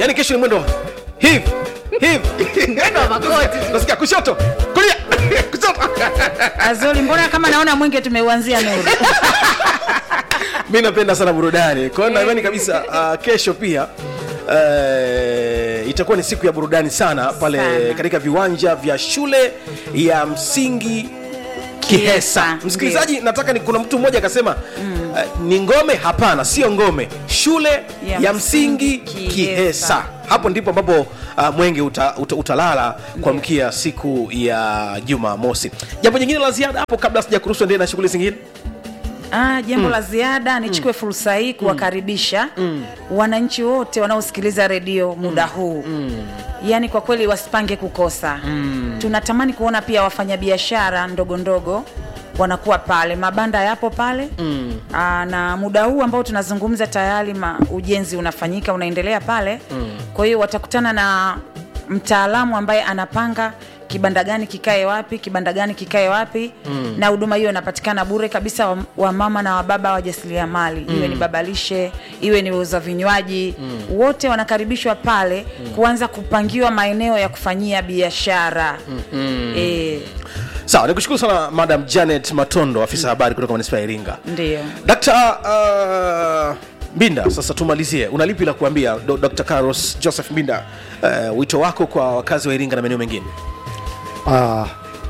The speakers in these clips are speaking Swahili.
yaani kesho ni mwendo hivi hivi Mwendo wa makoti tu. nasikia kushoto kulia kushoto Azuri, mbona kama naona mwingi tumeuanzia Nuru? mi napenda sana burudani kwa hiyo naamini kabisa uh, kesho pia Uh, itakuwa ni siku ya burudani sana pale Sana. katika viwanja vya shule ya msingi kihesa Kihesa, msikilizaji nataka ni kuna mtu mmoja akasema mm. uh, ni ngome hapana sio ngome shule ya, Ya msingi msingi kihesa, Kihesa. hapo ndipo ambapo uh, mwenge uta, uta, utalala kuamkia siku ya jumamosi jambo jingine la ziada hapo kabla sija kuruhusu endelee na shughuli zingine Ah, jambo la ziada nichukue fursa hii kuwakaribisha wananchi wote wanaosikiliza redio muda huu yaani kwa kweli wasipange kukosa tunatamani kuona pia wafanyabiashara ndogo ndogo wanakuwa pale mabanda yapo pale mm. Aa, na muda huu ambao tunazungumza tayari ma, ujenzi unafanyika unaendelea pale mm. kwa hiyo watakutana na mtaalamu ambaye anapanga kibanda gani kikae wapi kibanda gani kikae wapi mm. na huduma hiyo inapatikana bure kabisa wa, wa mama na wababa wajasiriamali mm. iwe ni babalishe iwe ni wauza vinywaji mm. wote wanakaribishwa pale mm. kuanza kupangiwa maeneo ya kufanyia biashara mm-hmm. e, sawa nikushukuru sana madam janet matondo afisa habari kutoka manispaa ya iringa ndio Dr. uh, Mbinda, sasa tumalizie, una lipi la kuambia Do- Dr. Carlos Joseph Mbinda, uh, wito wako kwa wakazi wa Iringa na maeneo mengine? Ah,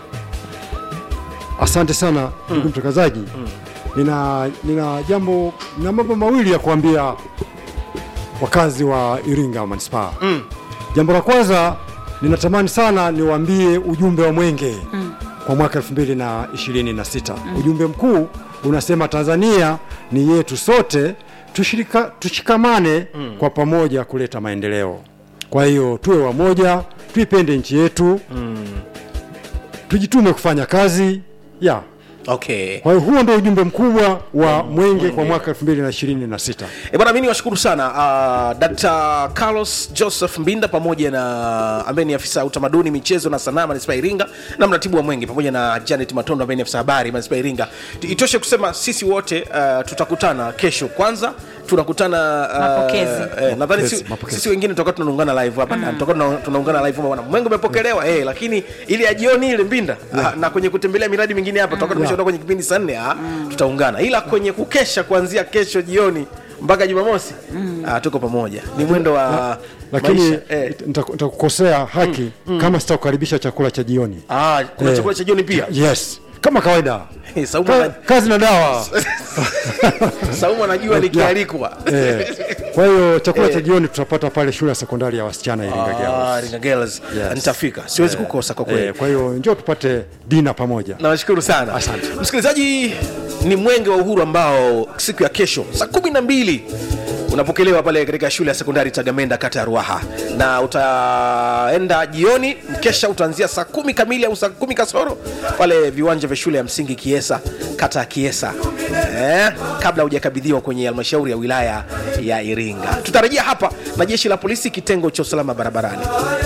asante sana ndugu mtangazaji. Nina, nina jambo na mambo mawili ya kuambia wakazi wa Iringa manispaa. Jambo la kwanza ninatamani sana niwaambie ujumbe wa Mwenge kwa mwaka 2026. Ujumbe mkuu unasema Tanzania ni yetu sote, tushirika, tushikamane kwa pamoja kuleta maendeleo. Kwa hiyo tuwe wamoja, tuipende nchi yetu tujitume kufanya kazi ya Okay. kwa hiyo huo ndio ujumbe mkubwa wa mwenge kwa mwaka 2026 E bwana, mimi niwashukuru sana uh, Dr. Carlos Joseph Mbinda pamoja na ambaye ni afisa utamaduni, michezo na sanaa manispaa ya Iringa na mratibu wa Mwenge pamoja na Janet Matondo ambaye ni afisa habari manispaa ya Iringa. Itoshe kusema sisi wote uh, tutakutana kesho. Kwanza tunakutana uh, Mapokezi. eh, nadhani Mapokezi, si, mapokezi. sisi wengine tutakuwa tunaungana live hapa ndani, tutakuwa tuna- tunaungana live bwana, Mwenge umepokelewa eh, lakini ile ya jioni ile Mbinda ah, na kwenye kutembelea miradi mingine hapa tutakuwa tumeshaondoka kwenye kipindi saa nne ah, tutaungana, ila kwenye kukesha kuanzia kesho jioni mpaka Jumamosi ah, tuko pamoja, ni mwendo wa lakini maisha eh. nita- nitakukosea haki kama sitakukaribisha chakula cha jioni Ah, kuna Eh, chakula cha jioni pia yes kama kawaida Eh, Saumu Ka, ana- kazi na dawa Saumu anajua nikialikwa eh, kwa hiyo chakula cha jioni tutapata pale shule ya sekondari ya wasichana Iringa Ah, Girls. Ringa Girls. Yes. nitafika siwezi kukosa kwa kweli Eh, kwa hiyo njoo tupate dina pamoja nawashukuru sana Asante. msikilizaji ni mwenge wa uhuru ambao siku ya kesho saa kumi na mbili unapokelewa pale katika shule ya sekondari tagamenda kata ya ruaha na utaenda jioni mkesha utaanzia saa kumi kamili au saa kumi kasoro pale viwanja vya shule ya msingi kiesa kata ya kiesa eh, kabla hujakabidhiwa kwenye halmashauri ya wilaya ya iringa tutarejea hapa na jeshi la polisi kitengo cha usalama barabarani